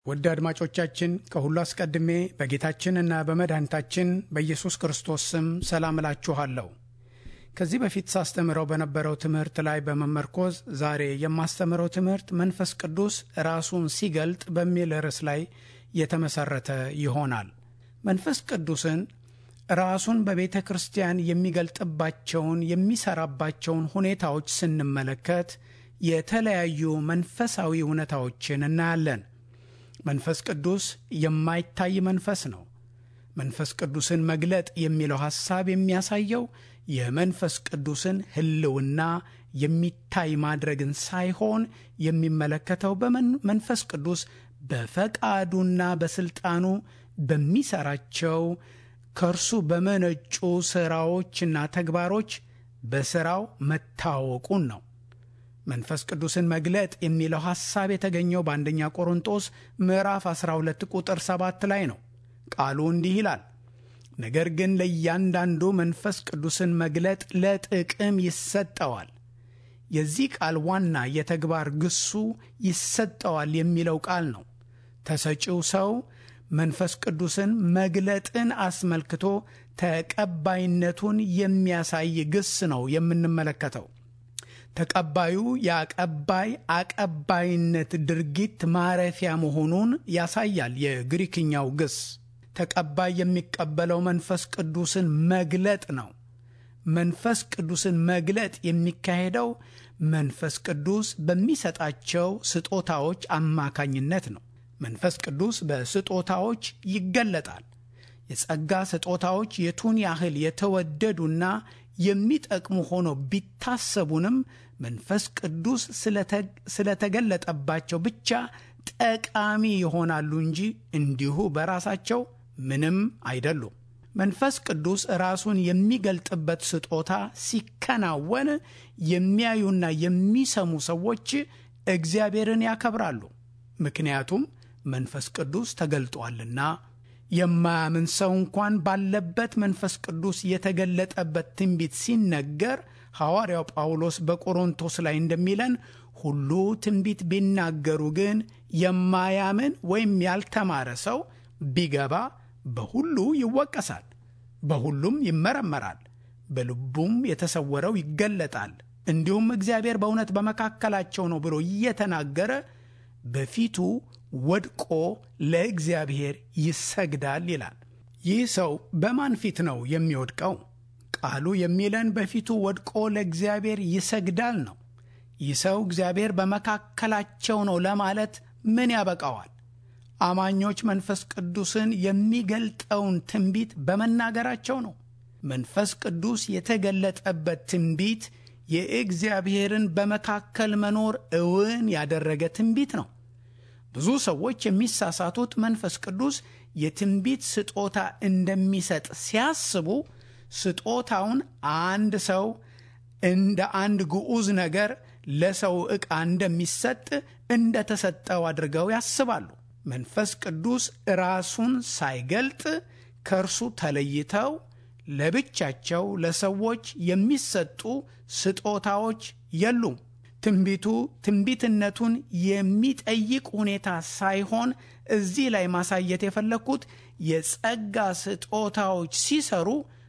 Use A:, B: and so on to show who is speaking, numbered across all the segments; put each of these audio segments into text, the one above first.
A: ውድ አድማጮቻችን ከሁሉ አስቀድሜ በጌታችንና በመድኃኒታችን በኢየሱስ ክርስቶስ ስም ሰላም እላችኋለሁ። ከዚህ በፊት ሳስተምረው በነበረው ትምህርት ላይ በመመርኮዝ ዛሬ የማስተምረው ትምህርት መንፈስ ቅዱስ ራሱን ሲገልጥ በሚል ርዕስ ላይ የተመሰረተ ይሆናል። መንፈስ ቅዱስን ራሱን በቤተ ክርስቲያን የሚገልጥባቸውን የሚሰራባቸውን ሁኔታዎች ስንመለከት የተለያዩ መንፈሳዊ እውነታዎችን እናያለን። መንፈስ ቅዱስ የማይታይ መንፈስ ነው። መንፈስ ቅዱስን መግለጥ የሚለው ሐሳብ የሚያሳየው የመንፈስ ቅዱስን ሕልውና የሚታይ ማድረግን ሳይሆን የሚመለከተው በመንፈስ ቅዱስ በፈቃዱና በስልጣኑ በሚሰራቸው ከእርሱ በመነጩ ሥራዎችና ተግባሮች በሥራው መታወቁን ነው። መንፈስ ቅዱስን መግለጥ የሚለው ሐሳብ የተገኘው በአንደኛ ቆሮንጦስ ምዕራፍ 12 ቁጥር 7 ላይ ነው። ቃሉ እንዲህ ይላል፣ ነገር ግን ለእያንዳንዱ መንፈስ ቅዱስን መግለጥ ለጥቅም ይሰጠዋል። የዚህ ቃል ዋና የተግባር ግሱ ይሰጠዋል የሚለው ቃል ነው። ተሰጪው ሰው መንፈስ ቅዱስን መግለጥን አስመልክቶ ተቀባይነቱን የሚያሳይ ግስ ነው የምንመለከተው። ተቀባዩ የአቀባይ አቀባይነት ድርጊት ማረፊያ መሆኑን ያሳያል። የግሪክኛው ግስ ተቀባይ የሚቀበለው መንፈስ ቅዱስን መግለጥ ነው። መንፈስ ቅዱስን መግለጥ የሚካሄደው መንፈስ ቅዱስ በሚሰጣቸው ስጦታዎች አማካኝነት ነው። መንፈስ ቅዱስ በስጦታዎች ይገለጣል። የጸጋ ስጦታዎች የቱን ያህል የተወደዱና የሚጠቅሙ ሆነው ቢታሰቡንም መንፈስ ቅዱስ ስለተገለጠባቸው ብቻ ጠቃሚ ይሆናሉ እንጂ እንዲሁ በራሳቸው ምንም አይደሉም። መንፈስ ቅዱስ ራሱን የሚገልጥበት ስጦታ ሲከናወን የሚያዩና የሚሰሙ ሰዎች እግዚአብሔርን ያከብራሉ። ምክንያቱም መንፈስ ቅዱስ ተገልጧልና። የማያምን ሰው እንኳን ባለበት መንፈስ ቅዱስ የተገለጠበት ትንቢት ሲነገር ሐዋርያው ጳውሎስ በቆሮንቶስ ላይ እንደሚለን ሁሉ ትንቢት ቢናገሩ ግን የማያምን ወይም ያልተማረ ሰው ቢገባ በሁሉ ይወቀሳል፣ በሁሉም ይመረመራል፣ በልቡም የተሰወረው ይገለጣል። እንዲሁም እግዚአብሔር በእውነት በመካከላቸው ነው ብሎ እየተናገረ በፊቱ ወድቆ ለእግዚአብሔር ይሰግዳል ይላል። ይህ ሰው በማን ፊት ነው የሚወድቀው? ቃሉ የሚለን በፊቱ ወድቆ ለእግዚአብሔር ይሰግዳል ነው። ይህ ሰው እግዚአብሔር በመካከላቸው ነው ለማለት ምን ያበቃዋል? አማኞች መንፈስ ቅዱስን የሚገልጠውን ትንቢት በመናገራቸው ነው። መንፈስ ቅዱስ የተገለጠበት ትንቢት የእግዚአብሔርን በመካከል መኖር እውን ያደረገ ትንቢት ነው። ብዙ ሰዎች የሚሳሳቱት መንፈስ ቅዱስ የትንቢት ስጦታ እንደሚሰጥ ሲያስቡ ስጦታውን አንድ ሰው እንደ አንድ ግዑዝ ነገር ለሰው ዕቃ እንደሚሰጥ እንደተሰጠው አድርገው ያስባሉ። መንፈስ ቅዱስ ራሱን ሳይገልጥ ከእርሱ ተለይተው ለብቻቸው ለሰዎች የሚሰጡ ስጦታዎች የሉም። ትንቢቱ ትንቢትነቱን የሚጠይቅ ሁኔታ ሳይሆን እዚህ ላይ ማሳየት የፈለግኩት የጸጋ ስጦታዎች ሲሰሩ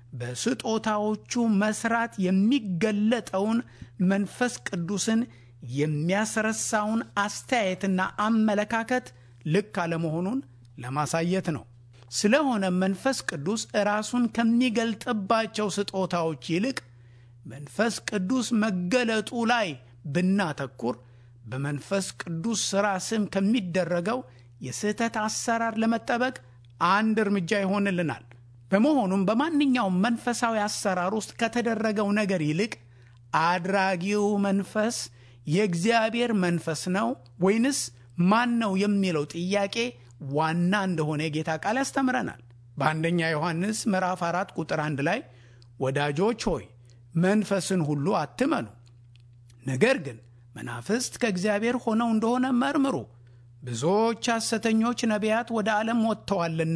A: በስጦታዎቹ መስራት የሚገለጠውን መንፈስ ቅዱስን የሚያስረሳውን አስተያየትና አመለካከት ልክ አለመሆኑን ለማሳየት ነው። ስለሆነ መንፈስ ቅዱስ ራሱን ከሚገልጥባቸው ስጦታዎች ይልቅ መንፈስ ቅዱስ መገለጡ ላይ ብናተኩር በመንፈስ ቅዱስ ሥራ ስም ከሚደረገው የስህተት አሰራር ለመጠበቅ አንድ እርምጃ ይሆንልናል። በመሆኑም በማንኛውም መንፈሳዊ አሰራር ውስጥ ከተደረገው ነገር ይልቅ አድራጊው መንፈስ የእግዚአብሔር መንፈስ ነው ወይንስ ማን ነው የሚለው ጥያቄ ዋና እንደሆነ የጌታ ቃል ያስተምረናል። በአንደኛ ዮሐንስ ምዕራፍ አራት ቁጥር አንድ ላይ ወዳጆች ሆይ መንፈስን ሁሉ አትመኑ ነገር ግን መናፍስት ከእግዚአብሔር ሆነው እንደሆነ መርምሩ፣ ብዙዎች ሐሰተኞች ነቢያት ወደ ዓለም ወጥተዋልና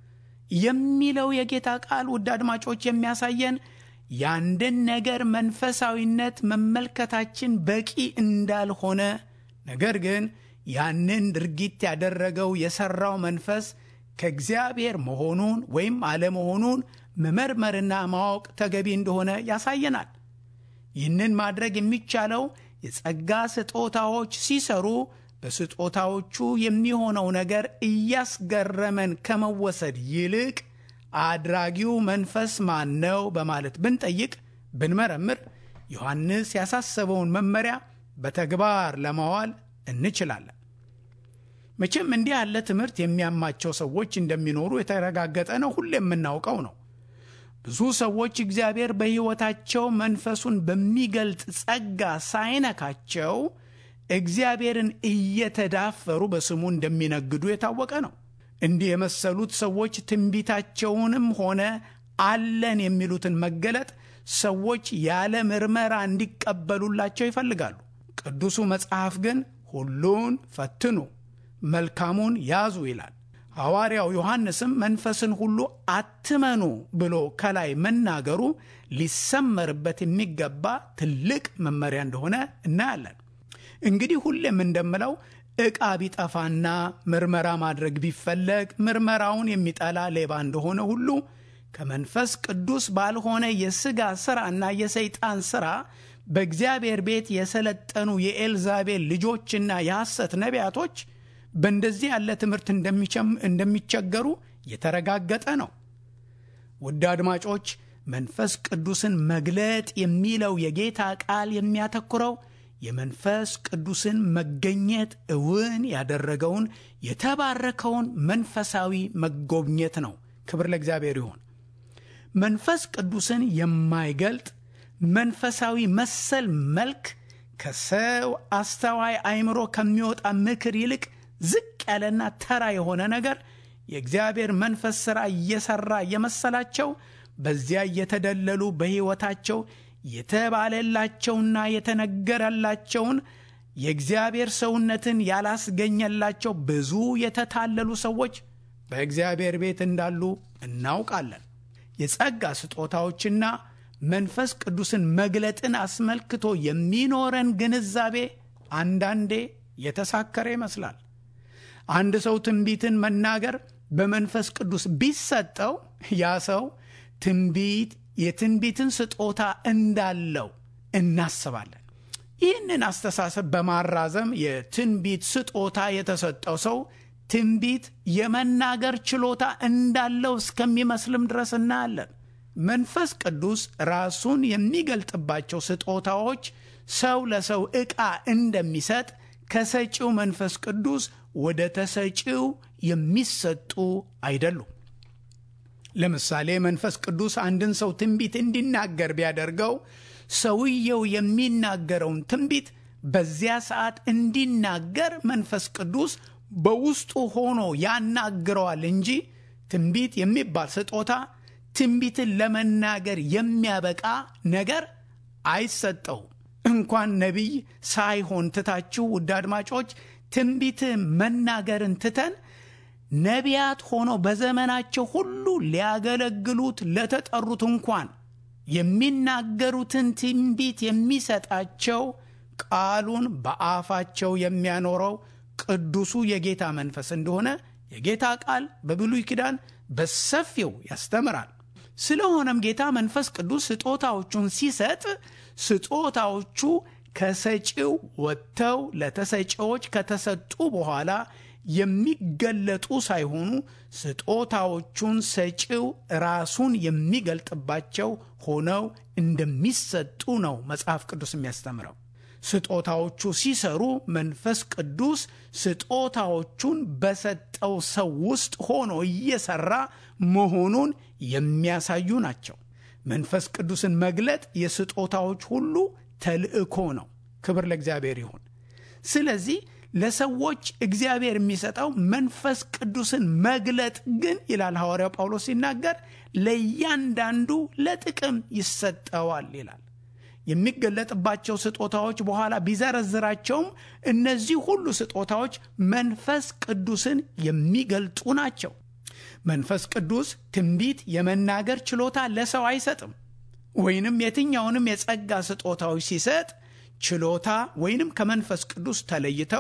A: የሚለው የጌታ ቃል ውድ አድማጮች የሚያሳየን የአንድን ነገር መንፈሳዊነት መመልከታችን በቂ እንዳልሆነ ነገር ግን ያንን ድርጊት ያደረገው የሠራው መንፈስ ከእግዚአብሔር መሆኑን ወይም አለመሆኑን መመርመርና ማወቅ ተገቢ እንደሆነ ያሳየናል። ይህንን ማድረግ የሚቻለው የጸጋ ስጦታዎች ሲሰሩ በስጦታዎቹ የሚሆነው ነገር እያስገረመን ከመወሰድ ይልቅ አድራጊው መንፈስ ማን ነው በማለት ብንጠይቅ ብንመረምር ዮሐንስ ያሳሰበውን መመሪያ በተግባር ለማዋል እንችላለን። መቼም እንዲህ ያለ ትምህርት የሚያማቸው ሰዎች እንደሚኖሩ የተረጋገጠ ነው። ሁሌ የምናውቀው ነው። ብዙ ሰዎች እግዚአብሔር በሕይወታቸው መንፈሱን በሚገልጥ ጸጋ ሳይነካቸው እግዚአብሔርን እየተዳፈሩ በስሙ እንደሚነግዱ የታወቀ ነው። እንዲህ የመሰሉት ሰዎች ትንቢታቸውንም ሆነ አለን የሚሉትን መገለጥ ሰዎች ያለ ምርመራ እንዲቀበሉላቸው ይፈልጋሉ። ቅዱሱ መጽሐፍ ግን ሁሉን ፈትኑ፣ መልካሙን ያዙ ይላል። ሐዋርያው ዮሐንስም መንፈስን ሁሉ አትመኑ ብሎ ከላይ መናገሩ ሊሰመርበት የሚገባ ትልቅ መመሪያ እንደሆነ እናያለን። እንግዲህ ሁሌም እንደምለው ዕቃ ቢጠፋና ምርመራ ማድረግ ቢፈለግ ምርመራውን የሚጠላ ሌባ እንደሆነ ሁሉ ከመንፈስ ቅዱስ ባልሆነ የሥጋ ሥራና የሰይጣን ሥራ በእግዚአብሔር ቤት የሰለጠኑ የኤልዛቤል ልጆችና የሐሰት ነቢያቶች በእንደዚህ ያለ ትምህርት እንደሚቸገሩ የተረጋገጠ ነው። ውድ አድማጮች፣ መንፈስ ቅዱስን መግለጥ የሚለው የጌታ ቃል የሚያተኩረው የመንፈስ ቅዱስን መገኘት እውን ያደረገውን የተባረከውን መንፈሳዊ መጎብኘት ነው። ክብር ለእግዚአብሔር ይሁን። መንፈስ ቅዱስን የማይገልጥ መንፈሳዊ መሰል መልክ ከሰው አስተዋይ አእምሮ ከሚወጣ ምክር ይልቅ ዝቅ ያለና ተራ የሆነ ነገር የእግዚአብሔር መንፈስ ሥራ እየሠራ የመሰላቸው በዚያ እየተደለሉ በሕይወታቸው የተባለላቸውና የተነገረላቸውን የእግዚአብሔር ሰውነትን ያላስገኘላቸው ብዙ የተታለሉ ሰዎች በእግዚአብሔር ቤት እንዳሉ እናውቃለን። የጸጋ ስጦታዎችና መንፈስ ቅዱስን መግለጥን አስመልክቶ የሚኖረን ግንዛቤ አንዳንዴ የተሳከረ ይመስላል። አንድ ሰው ትንቢትን መናገር በመንፈስ ቅዱስ ቢሰጠው ያ ሰው ትንቢት የትንቢትን ስጦታ እንዳለው እናስባለን። ይህንን አስተሳሰብ በማራዘም የትንቢት ስጦታ የተሰጠው ሰው ትንቢት የመናገር ችሎታ እንዳለው እስከሚመስልም ድረስ እናያለን። መንፈስ ቅዱስ ራሱን የሚገልጥባቸው ስጦታዎች ሰው ለሰው ዕቃ እንደሚሰጥ ከሰጪው መንፈስ ቅዱስ ወደ ተሰጪው የሚሰጡ አይደሉም። ለምሳሌ መንፈስ ቅዱስ አንድን ሰው ትንቢት እንዲናገር ቢያደርገው ሰውየው የሚናገረውን ትንቢት በዚያ ሰዓት እንዲናገር መንፈስ ቅዱስ በውስጡ ሆኖ ያናግረዋል እንጂ ትንቢት የሚባል ስጦታ ትንቢትን ለመናገር የሚያበቃ ነገር አይሰጠውም። እንኳን ነቢይ ሳይሆን ትታችሁ ውድ አድማጮች ትንቢት መናገርን ትተን ነቢያት ሆነው በዘመናቸው ሁሉ ሊያገለግሉት ለተጠሩት እንኳን የሚናገሩትን ትንቢት የሚሰጣቸው ቃሉን በአፋቸው የሚያኖረው ቅዱሱ የጌታ መንፈስ እንደሆነ የጌታ ቃል በብሉይ ኪዳን በሰፊው ያስተምራል። ስለሆነም ጌታ መንፈስ ቅዱስ ስጦታዎቹን ሲሰጥ ስጦታዎቹ ከሰጪው ወጥተው ለተሰጪዎች ከተሰጡ በኋላ የሚገለጡ ሳይሆኑ ስጦታዎቹን ሰጪው ራሱን የሚገልጥባቸው ሆነው እንደሚሰጡ ነው መጽሐፍ ቅዱስ የሚያስተምረው። ስጦታዎቹ ሲሰሩ መንፈስ ቅዱስ ስጦታዎቹን በሰጠው ሰው ውስጥ ሆኖ እየሰራ መሆኑን የሚያሳዩ ናቸው። መንፈስ ቅዱስን መግለጥ የስጦታዎች ሁሉ ተልእኮ ነው። ክብር ለእግዚአብሔር ይሁን። ስለዚህ ለሰዎች እግዚአብሔር የሚሰጠው መንፈስ ቅዱስን መግለጥ ግን ይላል ሐዋርያው ጳውሎስ ሲናገር ለእያንዳንዱ ለጥቅም ይሰጠዋል ይላል። የሚገለጥባቸው ስጦታዎች በኋላ ቢዘረዝራቸውም እነዚህ ሁሉ ስጦታዎች መንፈስ ቅዱስን የሚገልጡ ናቸው። መንፈስ ቅዱስ ትንቢት የመናገር ችሎታ ለሰው አይሰጥም። ወይንም የትኛውንም የጸጋ ስጦታዎች ሲሰጥ ችሎታ ወይንም ከመንፈስ ቅዱስ ተለይተው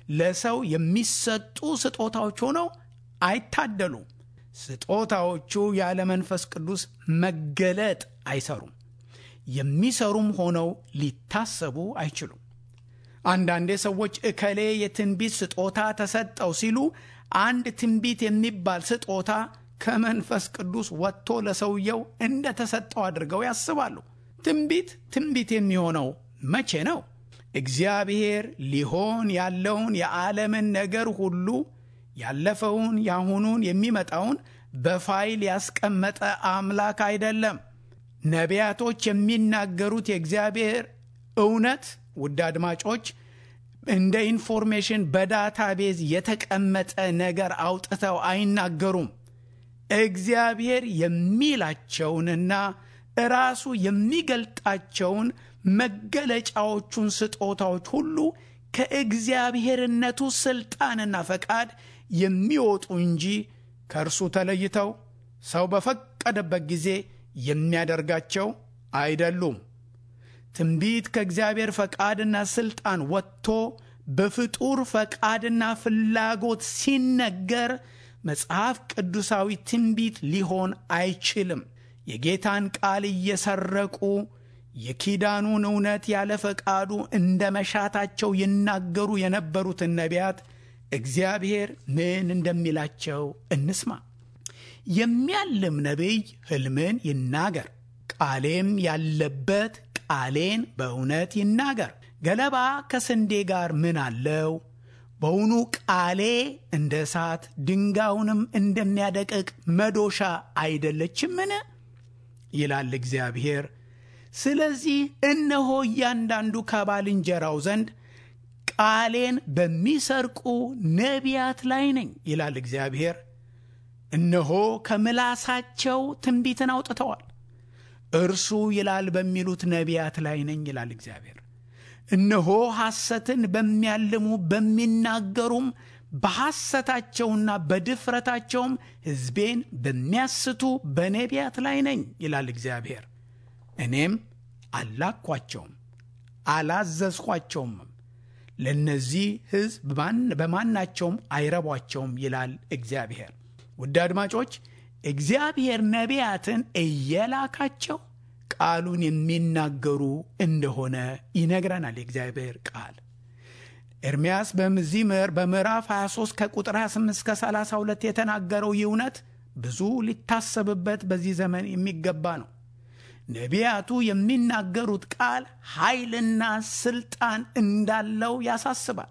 A: ለሰው የሚሰጡ ስጦታዎች ሆነው አይታደሉም። ስጦታዎቹ ያለ መንፈስ ቅዱስ መገለጥ አይሰሩም። የሚሰሩም ሆነው ሊታሰቡ አይችሉም። አንዳንዴ ሰዎች እከሌ የትንቢት ስጦታ ተሰጠው ሲሉ አንድ ትንቢት የሚባል ስጦታ ከመንፈስ ቅዱስ ወጥቶ ለሰውየው እንደተሰጠው አድርገው ያስባሉ። ትንቢት ትንቢት የሚሆነው መቼ ነው? እግዚአብሔር ሊሆን ያለውን የዓለምን ነገር ሁሉ ያለፈውን፣ ያሁኑን፣ የሚመጣውን በፋይል ያስቀመጠ አምላክ አይደለም። ነቢያቶች የሚናገሩት የእግዚአብሔር እውነት ውድ አድማጮች እንደ ኢንፎርሜሽን በዳታቤዝ የተቀመጠ ነገር አውጥተው አይናገሩም። እግዚአብሔር የሚላቸውንና ራሱ የሚገልጣቸውን መገለጫዎቹን ስጦታዎች ሁሉ ከእግዚአብሔርነቱ ስልጣንና ፈቃድ የሚወጡ እንጂ ከእርሱ ተለይተው ሰው በፈቀደበት ጊዜ የሚያደርጋቸው አይደሉም። ትንቢት ከእግዚአብሔር ፈቃድና ስልጣን ወጥቶ በፍጡር ፈቃድና ፍላጎት ሲነገር መጽሐፍ ቅዱሳዊ ትንቢት ሊሆን አይችልም። የጌታን ቃል እየሰረቁ የኪዳኑን እውነት ያለ ፈቃዱ እንደ መሻታቸው ይናገሩ የነበሩትን ነቢያት እግዚአብሔር ምን እንደሚላቸው እንስማ። የሚያልም ነቢይ ሕልምን ይናገር፣ ቃሌም ያለበት ቃሌን በእውነት ይናገር። ገለባ ከስንዴ ጋር ምን አለው? በውኑ ቃሌ እንደ እሳት ድንጋዩንም እንደሚያደቅቅ መዶሻ አይደለችምን? ይላል እግዚአብሔር። ስለዚህ እነሆ እያንዳንዱ ከባልንጀራው ዘንድ ቃሌን በሚሰርቁ ነቢያት ላይ ነኝ ይላል እግዚአብሔር። እነሆ ከምላሳቸው ትንቢትን አውጥተዋል፣ እርሱ ይላል በሚሉት ነቢያት ላይ ነኝ ይላል እግዚአብሔር። እነሆ ሐሰትን በሚያልሙ በሚናገሩም በሐሰታቸውና በድፍረታቸውም ሕዝቤን በሚያስቱ በነቢያት ላይ ነኝ ይላል እግዚአብሔር። እኔም አላኳቸውም አላዘዝኳቸውም፣ ለእነዚህ ሕዝብ በማናቸውም አይረቧቸውም ይላል እግዚአብሔር። ውድ አድማጮች እግዚአብሔር ነቢያትን እየላካቸው ቃሉን የሚናገሩ እንደሆነ ይነግረናል የእግዚአብሔር ቃል። ኤርምያስ በዚህ በምዕራፍ 23 ከቁጥር 28 እስከ 32 የተናገረው ይህ እውነት ብዙ ሊታሰብበት በዚህ ዘመን የሚገባ ነው። ነቢያቱ የሚናገሩት ቃል ኃይልና ስልጣን እንዳለው ያሳስባል።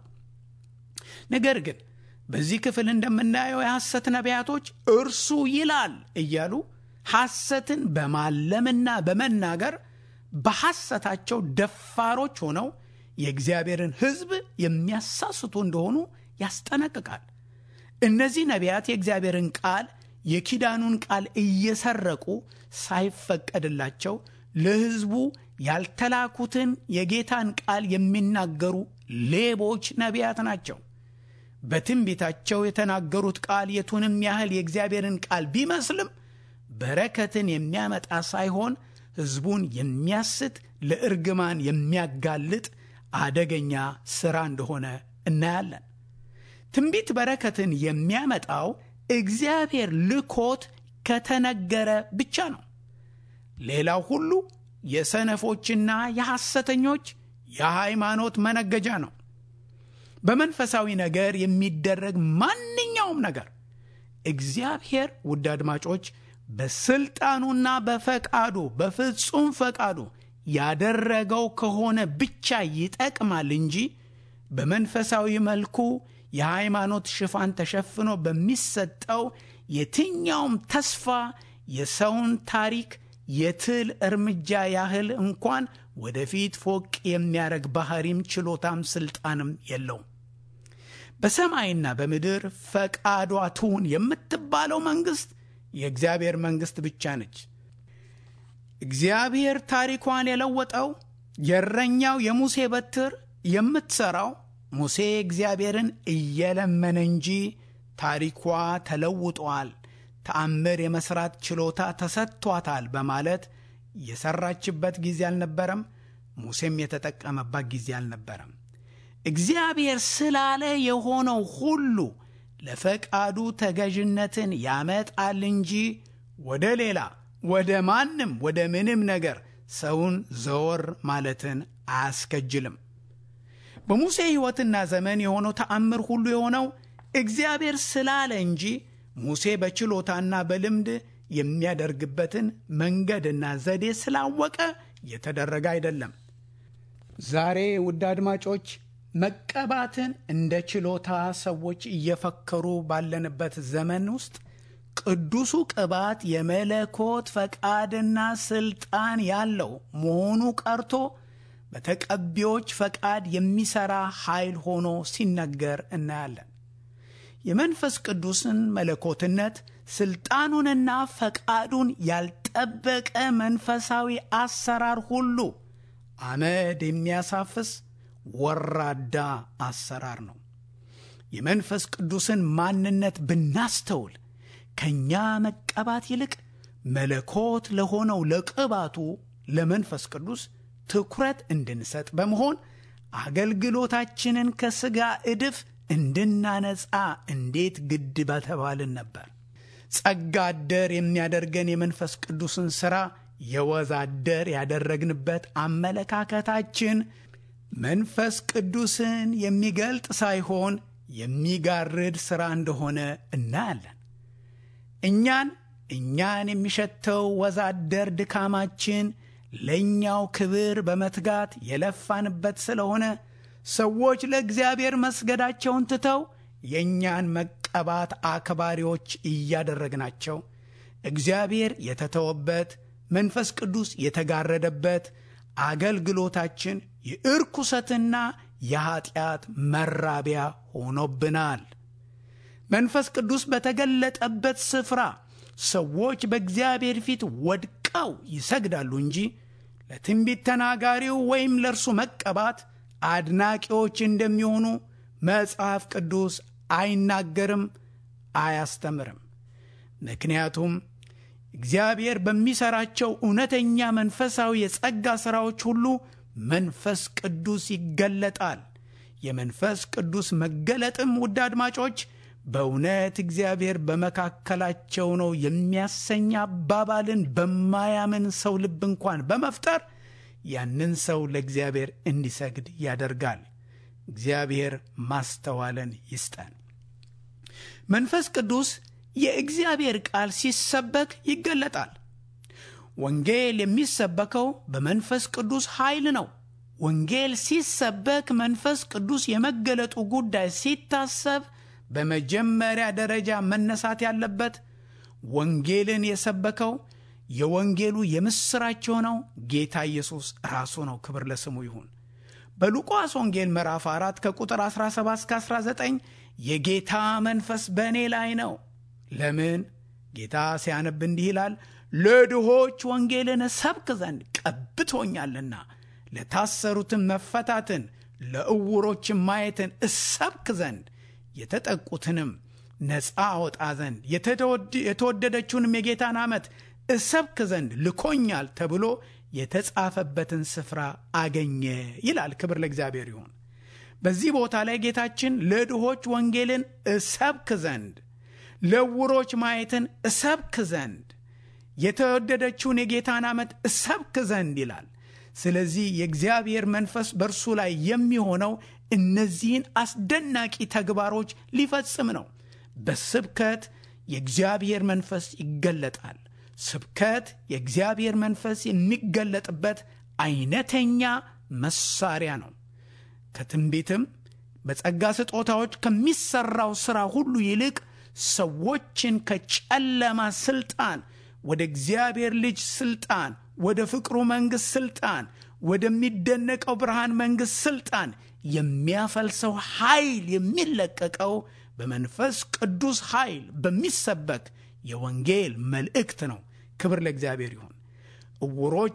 A: ነገር ግን በዚህ ክፍል እንደምናየው የሐሰት ነቢያቶች እርሱ ይላል እያሉ ሐሰትን በማለምና በመናገር በሐሰታቸው ደፋሮች ሆነው የእግዚአብሔርን ሕዝብ የሚያሳስቱ እንደሆኑ ያስጠነቅቃል። እነዚህ ነቢያት የእግዚአብሔርን ቃል የኪዳኑን ቃል እየሰረቁ ሳይፈቀድላቸው ለሕዝቡ ያልተላኩትን የጌታን ቃል የሚናገሩ ሌቦች ነቢያት ናቸው። በትንቢታቸው የተናገሩት ቃል የቱንም ያህል የእግዚአብሔርን ቃል ቢመስልም በረከትን የሚያመጣ ሳይሆን ሕዝቡን የሚያስት ለእርግማን የሚያጋልጥ አደገኛ ሥራ እንደሆነ እናያለን። ትንቢት በረከትን የሚያመጣው እግዚአብሔር ልኮት ከተነገረ ብቻ ነው። ሌላው ሁሉ የሰነፎችና የሐሰተኞች የሃይማኖት መነገጃ ነው። በመንፈሳዊ ነገር የሚደረግ ማንኛውም ነገር እግዚአብሔር ውድ አድማጮች በስልጣኑና በፈቃዱ በፍጹም ፈቃዱ ያደረገው ከሆነ ብቻ ይጠቅማል እንጂ በመንፈሳዊ መልኩ የሃይማኖት ሽፋን ተሸፍኖ በሚሰጠው የትኛውም ተስፋ የሰውን ታሪክ የትል እርምጃ ያህል እንኳን ወደፊት ፎቅ የሚያደርግ ባህሪም ችሎታም ስልጣንም የለውም። በሰማይና በምድር ፈቃዷ ትሁን የምትባለው መንግሥት የእግዚአብሔር መንግሥት ብቻ ነች። እግዚአብሔር ታሪኳን የለወጠው የእረኛው የሙሴ በትር የምትሠራው ሙሴ እግዚአብሔርን እየለመነ እንጂ ታሪኳ ተለውጧል፣ ተአምር የመሥራት ችሎታ ተሰጥቷታል በማለት የሠራችበት ጊዜ አልነበረም። ሙሴም የተጠቀመባት ጊዜ አልነበረም። እግዚአብሔር ስላለ የሆነው ሁሉ ለፈቃዱ ተገዥነትን ያመጣል እንጂ ወደ ሌላ ወደ ማንም ወደ ምንም ነገር ሰውን ዘወር ማለትን አያስከጅልም። በሙሴ ሕይወትና ዘመን የሆነው ተአምር ሁሉ የሆነው እግዚአብሔር ስላለ እንጂ ሙሴ በችሎታና በልምድ የሚያደርግበትን መንገድና ዘዴ ስላወቀ የተደረገ አይደለም። ዛሬ ውድ አድማጮች መቀባትን እንደ ችሎታ ሰዎች እየፈከሩ ባለንበት ዘመን ውስጥ ቅዱሱ ቅባት የመለኮት ፈቃድና ስልጣን ያለው መሆኑ ቀርቶ በተቀቢዎች ፈቃድ የሚሰራ ኃይል ሆኖ ሲነገር እናያለን። የመንፈስ ቅዱስን መለኮትነት ስልጣኑንና ፈቃዱን ያልጠበቀ መንፈሳዊ አሰራር ሁሉ አመድ የሚያሳፍስ ወራዳ አሰራር ነው። የመንፈስ ቅዱስን ማንነት ብናስተውል ከእኛ መቀባት ይልቅ መለኮት ለሆነው ለቅባቱ ለመንፈስ ቅዱስ ትኩረት እንድንሰጥ በመሆን አገልግሎታችንን ከሥጋ እድፍ እንድናነጻ እንዴት ግድ በተባልን ነበር። ጸጋ አደር የሚያደርገን የመንፈስ ቅዱስን ሥራ የወዝ አደር ያደረግንበት አመለካከታችን መንፈስ ቅዱስን የሚገልጥ ሳይሆን የሚጋርድ ሥራ እንደሆነ እናያለን። እኛን እኛን የሚሸተው ወዛደር ድካማችን ለእኛው ክብር በመትጋት የለፋንበት ስለሆነ ሰዎች ለእግዚአብሔር መስገዳቸውን ትተው የእኛን መቀባት አክባሪዎች እያደረግናቸው እግዚአብሔር የተተወበት መንፈስ ቅዱስ የተጋረደበት አገልግሎታችን የእርኩሰትና የኀጢአት መራቢያ ሆኖብናል። መንፈስ ቅዱስ በተገለጠበት ስፍራ ሰዎች በእግዚአብሔር ፊት ወድቀው ይሰግዳሉ እንጂ ለትንቢት ተናጋሪው ወይም ለእርሱ መቀባት አድናቂዎች እንደሚሆኑ መጽሐፍ ቅዱስ አይናገርም፣ አያስተምርም። ምክንያቱም እግዚአብሔር በሚሠራቸው እውነተኛ መንፈሳዊ የጸጋ ሥራዎች ሁሉ መንፈስ ቅዱስ ይገለጣል። የመንፈስ ቅዱስ መገለጥም ውድ አድማጮች በእውነት እግዚአብሔር በመካከላቸው ነው የሚያሰኝ አባባልን በማያምን ሰው ልብ እንኳን በመፍጠር ያንን ሰው ለእግዚአብሔር እንዲሰግድ ያደርጋል። እግዚአብሔር ማስተዋልን ይስጠን። መንፈስ ቅዱስ የእግዚአብሔር ቃል ሲሰበክ ይገለጣል። ወንጌል የሚሰበከው በመንፈስ ቅዱስ ኃይል ነው። ወንጌል ሲሰበክ መንፈስ ቅዱስ የመገለጡ ጉዳይ ሲታሰብ በመጀመሪያ ደረጃ መነሳት ያለበት ወንጌልን የሰበከው የወንጌሉ የምሥራች የሆነው ጌታ ኢየሱስ ራሱ ነው። ክብር ለስሙ ይሁን። በሉቃስ ወንጌል ምዕራፍ 4 ከቁጥር 17 እስከ 19 የጌታ መንፈስ በእኔ ላይ ነው። ለምን? ጌታ ሲያነብ እንዲህ ይላል፣ ለድሆች ወንጌልን ሰብክ ዘንድ ቀብቶኛልና፣ ለታሰሩትን መፈታትን፣ ለዕውሮችን ማየትን እሰብክ ዘንድ የተጠቁትንም ነፃ አወጣ ዘንድ የተወደደችውንም የጌታን ዓመት እሰብክ ዘንድ ልኮኛል ተብሎ የተጻፈበትን ስፍራ አገኘ ይላል። ክብር ለእግዚአብሔር ይሁን። በዚህ ቦታ ላይ ጌታችን ለድሆች ወንጌልን እሰብክ ዘንድ፣ ለዕውሮች ማየትን እሰብክ ዘንድ፣ የተወደደችውን የጌታን ዓመት እሰብክ ዘንድ ይላል። ስለዚህ የእግዚአብሔር መንፈስ በእርሱ ላይ የሚሆነው እነዚህን አስደናቂ ተግባሮች ሊፈጽም ነው። በስብከት የእግዚአብሔር መንፈስ ይገለጣል። ስብከት የእግዚአብሔር መንፈስ የሚገለጥበት አይነተኛ መሳሪያ ነው። ከትንቢትም በጸጋ ስጦታዎች ከሚሰራው ሥራ ሁሉ ይልቅ ሰዎችን ከጨለማ ስልጣን ወደ እግዚአብሔር ልጅ ስልጣን፣ ወደ ፍቅሩ መንግሥት ስልጣን፣ ወደሚደነቀው ብርሃን መንግሥት ስልጣን የሚያፈልሰው ኃይል የሚለቀቀው በመንፈስ ቅዱስ ኃይል በሚሰበክ የወንጌል መልእክት ነው። ክብር ለእግዚአብሔር ይሁን። ዕውሮች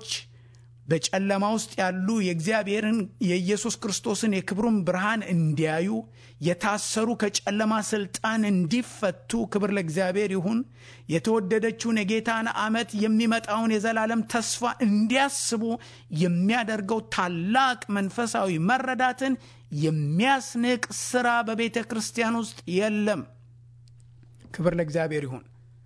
A: በጨለማ ውስጥ ያሉ የእግዚአብሔርን የኢየሱስ ክርስቶስን የክብሩን ብርሃን እንዲያዩ፣ የታሰሩ ከጨለማ ስልጣን እንዲፈቱ፣ ክብር ለእግዚአብሔር ይሁን። የተወደደችውን የጌታን ዓመት የሚመጣውን የዘላለም ተስፋ እንዲያስቡ የሚያደርገው ታላቅ መንፈሳዊ መረዳትን የሚያስንቅ ሥራ በቤተ ክርስቲያን ውስጥ የለም። ክብር ለእግዚአብሔር ይሁን።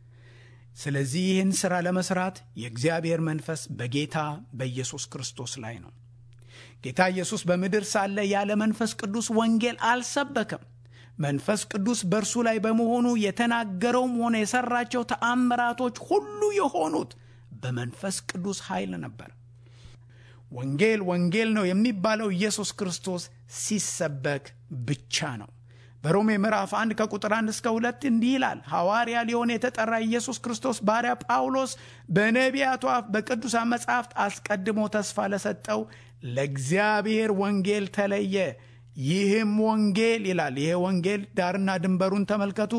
A: ስለዚህ ይህን ሥራ ለመሥራት የእግዚአብሔር መንፈስ በጌታ በኢየሱስ ክርስቶስ ላይ ነው። ጌታ ኢየሱስ በምድር ሳለ ያለ መንፈስ ቅዱስ ወንጌል አልሰበከም። መንፈስ ቅዱስ በእርሱ ላይ በመሆኑ የተናገረውም ሆነ የሠራቸው ተአምራቶች ሁሉ የሆኑት በመንፈስ ቅዱስ ኃይል ነበር። ወንጌል ወንጌል ነው የሚባለው ኢየሱስ ክርስቶስ ሲሰበክ ብቻ ነው። በሮሜ ምዕራፍ 1 ከቁጥር 1 እስከ 2 እንዲህ ይላል። ሐዋርያ ሊሆን የተጠራ ኢየሱስ ክርስቶስ ባሪያ ጳውሎስ በነቢያቱ አፍ በቅዱሳን መጻሕፍት አስቀድሞ ተስፋ ለሰጠው ለእግዚአብሔር ወንጌል ተለየ። ይህም ወንጌል ይላል። ይሄ ወንጌል ዳርና ድንበሩን ተመልከቱ።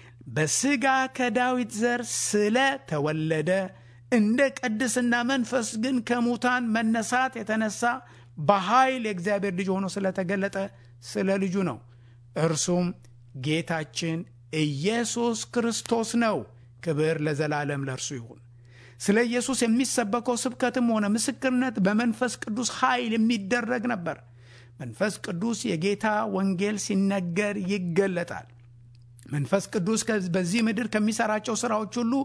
A: በሥጋ ከዳዊት ዘር ስለ ተወለደ እንደ ቅድስና መንፈስ ግን ከሙታን መነሳት የተነሳ በኃይል የእግዚአብሔር ልጅ ሆኖ ስለተገለጠ ስለ ልጁ ነው። እርሱም ጌታችን ኢየሱስ ክርስቶስ ነው። ክብር ለዘላለም ለእርሱ ይሁን። ስለ ኢየሱስ የሚሰበከው ስብከትም ሆነ ምስክርነት በመንፈስ ቅዱስ ኃይል የሚደረግ ነበር። መንፈስ ቅዱስ የጌታ ወንጌል ሲነገር ይገለጣል። መንፈስ ቅዱስ በዚህ ምድር ከሚሰራቸው ስራዎች ሁሉ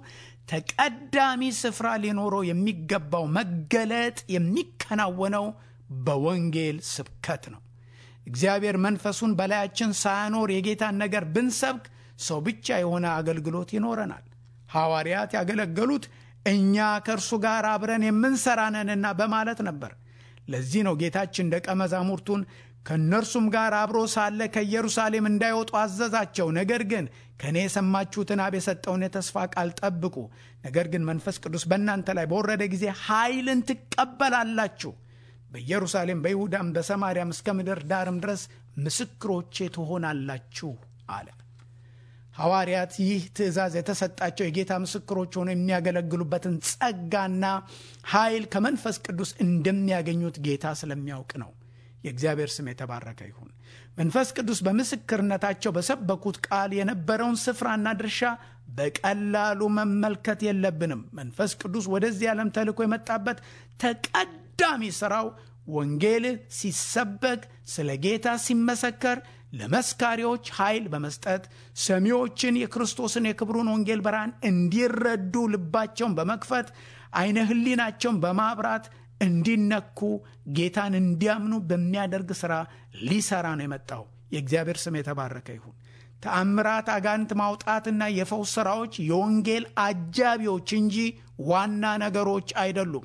A: ተቀዳሚ ስፍራ ሊኖረው የሚገባው መገለጥ የሚከናወነው በወንጌል ስብከት ነው። እግዚአብሔር መንፈሱን በላያችን ሳያኖር የጌታን ነገር ብንሰብክ ሰው ብቻ የሆነ አገልግሎት ይኖረናል። ሐዋርያት ያገለገሉት እኛ ከእርሱ ጋር አብረን የምንሰራ ነንና በማለት ነበር። ለዚህ ነው ጌታችን ደቀ መዛሙርቱን ከእነርሱም ጋር አብሮ ሳለ ከኢየሩሳሌም እንዳይወጡ አዘዛቸው። ነገር ግን ከእኔ የሰማችሁትን አብ የሰጠውን የተስፋ ቃል ጠብቁ። ነገር ግን መንፈስ ቅዱስ በእናንተ ላይ በወረደ ጊዜ ኃይልን ትቀበላላችሁ። በኢየሩሳሌም፣ በይሁዳም፣ በሰማርያም እስከ ምድር ዳርም ድረስ ምስክሮቼ ትሆናላችሁ አለ። ሐዋርያት ይህ ትእዛዝ የተሰጣቸው የጌታ ምስክሮች ሆነው የሚያገለግሉበትን ጸጋና ኃይል ከመንፈስ ቅዱስ እንደሚያገኙት ጌታ ስለሚያውቅ ነው። የእግዚአብሔር ስም የተባረከ ይሁን። መንፈስ ቅዱስ በምስክርነታቸው በሰበኩት ቃል የነበረውን ስፍራና ድርሻ በቀላሉ መመልከት የለብንም። መንፈስ ቅዱስ ወደዚህ ዓለም ተልኮ የመጣበት ተቀዳሚ ሥራው ወንጌል ሲሰበክ፣ ስለ ጌታ ሲመሰከር ለመስካሪዎች ኃይል በመስጠት ሰሚዎችን የክርስቶስን የክብሩን ወንጌል ብርሃን እንዲረዱ ልባቸውን በመክፈት አይነ ሕሊናቸውን በማብራት እንዲነኩ ጌታን እንዲያምኑ በሚያደርግ ሥራ ሊሰራ ነው የመጣው። የእግዚአብሔር ስም የተባረከ ይሁን። ተአምራት፣ አጋንንት ማውጣትና የፈውስ ሥራዎች የወንጌል አጃቢዎች እንጂ ዋና ነገሮች አይደሉም።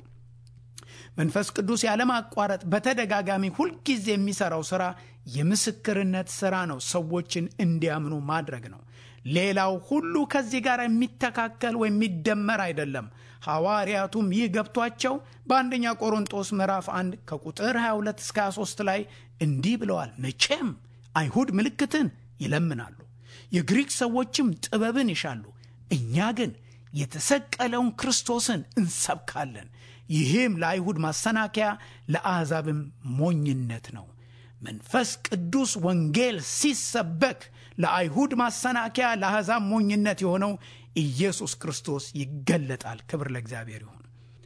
A: መንፈስ ቅዱስ ያለማቋረጥ በተደጋጋሚ ሁልጊዜ የሚሠራው ሥራ የምስክርነት ሥራ ነው። ሰዎችን እንዲያምኑ ማድረግ ነው። ሌላው ሁሉ ከዚህ ጋር የሚተካከል ወይም የሚደመር አይደለም። ሐዋርያቱም ይህ ገብቷቸው በአንደኛ ቆሮንጦስ ምዕራፍ 1 ከቁጥር 22 እስከ 23 ላይ እንዲህ ብለዋል። መቼም አይሁድ ምልክትን ይለምናሉ፣ የግሪክ ሰዎችም ጥበብን ይሻሉ። እኛ ግን የተሰቀለውን ክርስቶስን እንሰብካለን። ይህም ለአይሁድ ማሰናከያ ለአሕዛብም ሞኝነት ነው። መንፈስ ቅዱስ ወንጌል ሲሰበክ ለአይሁድ ማሰናከያ ለአሕዛብ ሞኝነት የሆነው ኢየሱስ ክርስቶስ ይገለጣል። ክብር ለእግዚአብሔር ይሁን።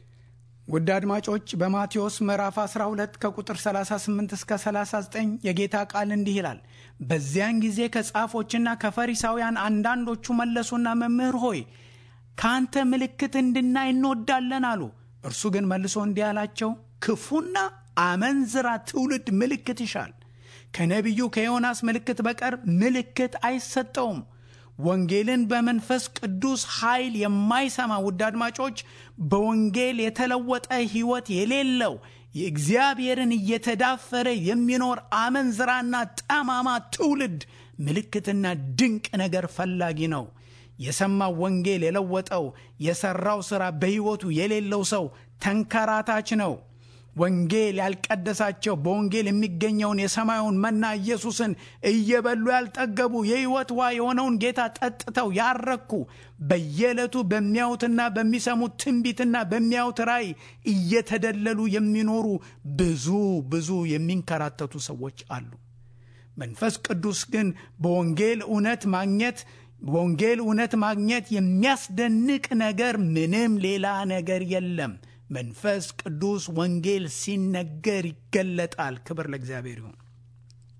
A: ውድ አድማጮች በማቴዎስ ምዕራፍ 12 ከቁጥር 38 እስከ 39 የጌታ ቃል እንዲህ ይላል። በዚያን ጊዜ ከጻፎችና ከፈሪሳውያን አንዳንዶቹ መለሱና መምህር ሆይ ከአንተ ምልክት እንድናይ እንወዳለን አሉ። እርሱ ግን መልሶ እንዲህ አላቸው፣ ክፉና አመንዝራ ትውልድ ምልክት ይሻል። ከነቢዩ ከዮናስ ምልክት በቀር ምልክት አይሰጠውም። ወንጌልን በመንፈስ ቅዱስ ኃይል የማይሰማ ውድ አድማጮች፣ በወንጌል የተለወጠ ሕይወት የሌለው የእግዚአብሔርን እየተዳፈረ የሚኖር አመንዝራና ጠማማ ትውልድ ምልክትና ድንቅ ነገር ፈላጊ ነው። የሰማው ወንጌል የለወጠው የሰራው ሥራ በሕይወቱ የሌለው ሰው ተንከራታች ነው። ወንጌል ያልቀደሳቸው በወንጌል የሚገኘውን የሰማዩን መና ኢየሱስን እየበሉ ያልጠገቡ የሕይወት ውሃ የሆነውን ጌታ ጠጥተው ያረኩ በየዕለቱ በሚያዩትና በሚሰሙት ትንቢትና በሚያዩት ራእይ እየተደለሉ የሚኖሩ ብዙ ብዙ የሚንከራተቱ ሰዎች አሉ። መንፈስ ቅዱስ ግን በወንጌል እውነት ማግኘት በወንጌል እውነት ማግኘት የሚያስደንቅ ነገር ምንም ሌላ ነገር የለም። መንፈስ ቅዱስ ወንጌል ሲነገር ይገለጣል። ክብር ለእግዚአብሔር ይሁን።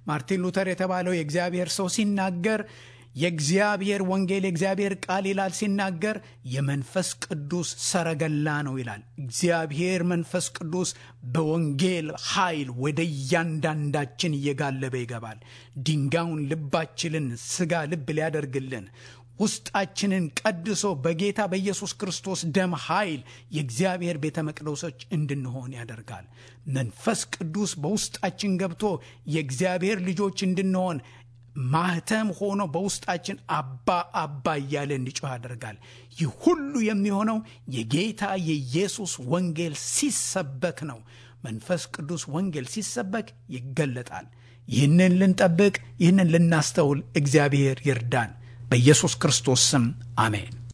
A: ማርቲን ሉተር የተባለው የእግዚአብሔር ሰው ሲናገር የእግዚአብሔር ወንጌል የእግዚአብሔር ቃል ይላል ሲናገር የመንፈስ ቅዱስ ሰረገላ ነው ይላል። እግዚአብሔር መንፈስ ቅዱስ በወንጌል ኃይል ወደ እያንዳንዳችን እየጋለበ ይገባል። ድንጋዩን ልባችንን ስጋ ልብ ሊያደርግልን ውስጣችንን ቀድሶ በጌታ በኢየሱስ ክርስቶስ ደም ኃይል የእግዚአብሔር ቤተ መቅደሶች እንድንሆን ያደርጋል። መንፈስ ቅዱስ በውስጣችን ገብቶ የእግዚአብሔር ልጆች እንድንሆን ማህተም ሆኖ በውስጣችን አባ አባ እያለ እንዲጮህ ያደርጋል። ይህ ሁሉ የሚሆነው የጌታ የኢየሱስ ወንጌል ሲሰበክ ነው። መንፈስ ቅዱስ ወንጌል ሲሰበክ ይገለጣል። ይህንን ልንጠብቅ፣ ይህንን ልናስተውል እግዚአብሔር ይርዳን። በኢየሱስ ክርስቶስ ስም አሜን።